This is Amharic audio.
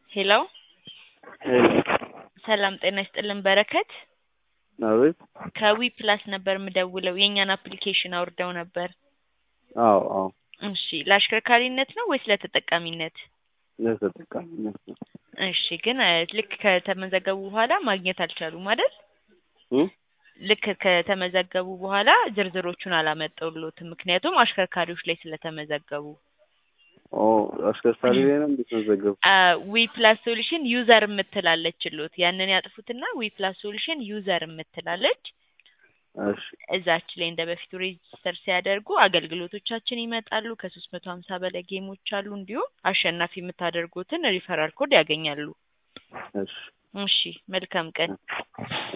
ሄሎ ሰላም ጤና ይስጥልን በረከት አቤት ከዊ ፕላስ ነበር የምደውለው የእኛን አፕሊኬሽን አውርደው ነበር አዎ አዎ እሺ ለአሽከርካሪነት ነው ወይስ ለተጠቃሚነት ለተጠቃሚነት ነው እሺ ግን እ ልክ ከተመዘገቡ በኋላ ማግኘት አልቻሉም አይደል እ ልክ ከተመዘገቡ በኋላ ዝርዝሮቹን አላመጣሁልዎትም ምክንያቱም አሽከርካሪዎች ላይ ስለተመዘገቡ ኦ አሽከርካሪ ላይ ነው እንደተመዘገቡ ዊ ፕላስ ሶሉሽን ዩዘር የምትላለችሎት ያንን ያጥፉትና ዊ ፕላስ ሶሉሽን ዩዘር የምትላለች እሺ እዛች ላይ እንደ በፊቱ ሬጅስተር ሲያደርጉ አገልግሎቶቻችን ይመጣሉ ከሶስት መቶ ሀምሳ በላይ ጌሞች አሉ እንዲሁም አሸናፊ የምታደርጉትን ሪፈራል ኮድ ያገኛሉ እሺ እሺ መልካም ቀን